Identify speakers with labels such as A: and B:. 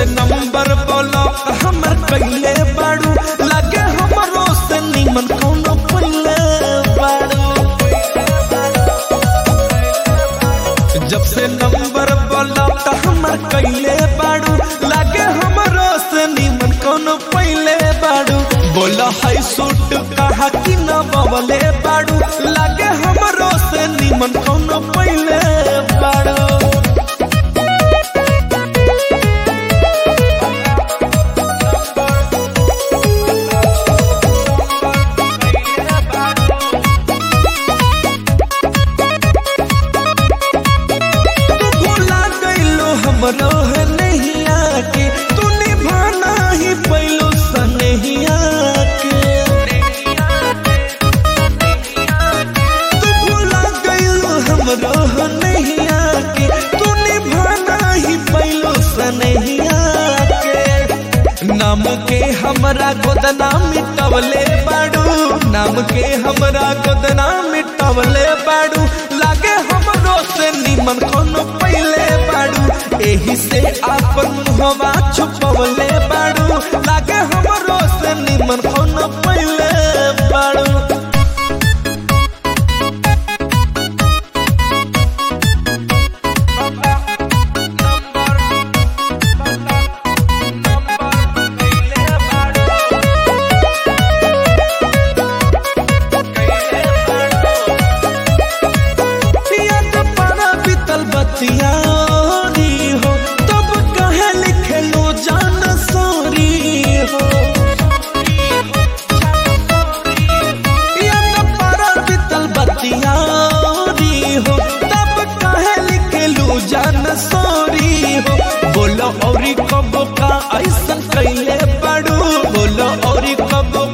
A: number block हमर कैले बाड़ू लागे हमरो से निमन कोनो पहिले बाड़ू जब से नंबर ब्लॉक हमर कैले बाड़ू लागे हमरो से निमन कोनो पहिले बाड़ू बोला है सूट कहा कि न बवले बाड़ू लागे हमरो से निमन कोनो पहिले बाड़ू भुला गइलो हमरो है नहीं आके तू निभाना ही पैलो सनहिया के तू भुला गइलो हमरो है नहीं आके तू निभाना ही पैलो सनहिया के नाम के हमरा गोदना मिटवले बाड़ू नाम के हमरा गोदना मिटवले बाड़ू लागे हमरो से निमन कोनो पहिले बाड़ू एही से आपन मुहवा छुपवले बाड़ू लागे हमरो से निमन कोनो पहिले बाड़ू याद पड़ा बीतल बतिया री हो तब कहे लिखे लो जान सोरी हो याद पड़ा बीतल बतिया री हो तब कहे लिखे लो जान सोरी हो बोलो औरी कब का ऐसन कैले पड़ू बोलो औरी कब